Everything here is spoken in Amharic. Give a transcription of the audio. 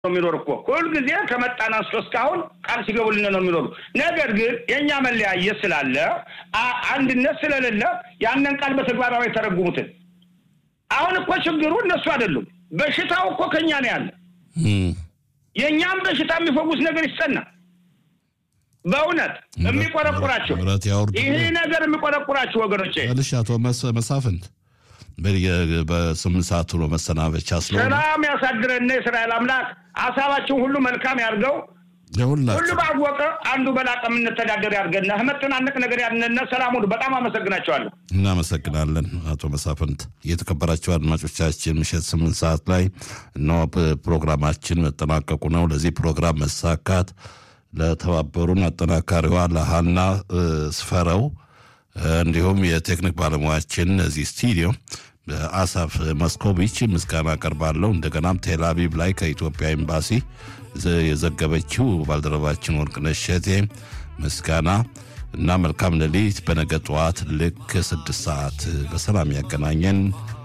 የሚኖር እኮ ሁልጊዜ ከመጣን አንስቶ እስካሁን ቃል ሲገቡልን ነው የሚኖሩ። ነገር ግን የእኛ መለያየት ስላለ አንድነት ስለሌለ ያንን ቃል በተግባራዊ የተረጉሙትን አሁን እኮ ችግሩ እነሱ አይደሉም። በሽታው እኮ ከኛ ነው ያለ። የእኛም በሽታ የሚፈውስ ነገር ይሰና በእውነት የሚቆረቁራቸው ይሄ ነገር የሚቆረቁራቸው ወገኖቼ ልሽ አቶ መሳፍንት በስምንት ሰዓት ብሎ መሰናበቻ ስለሆነ ሰላም ያሳድረን የእስራኤል አምላክ ሀሳባችን ሁሉ መልካም ያድርገው። ሁሉ ባወቀ አንዱ በላቀ የምንተዳደር ያድርገን። መጨናነቅ ነገር ያንነ ሰላም ሁሉ በጣም አመሰግናቸዋለሁ። እናመሰግናለን አቶ መሳፍንት። የተከበራቸው አድማጮቻችን ምሽት ስምንት ሰዓት ላይ እነሆ ፕሮግራማችን መጠናቀቁ ነው። ለዚህ ፕሮግራም መሳካት ለተባበሩን አጠናካሪዋ ለሀና ስፈረው እንዲሁም የቴክኒክ ባለሙያችን እዚህ ስቱዲዮ አሳፍ መስኮቪች ምስጋና አቀርባለሁ። እንደገናም ቴልአቪቭ ላይ ከኢትዮጵያ ኤምባሲ የዘገበችው ባልደረባችን ወርቅነሽ እሸቴ ምስጋና እና መልካም ሌሊት። በነገ ጠዋት ልክ ስድስት ሰዓት በሰላም ያገናኘን።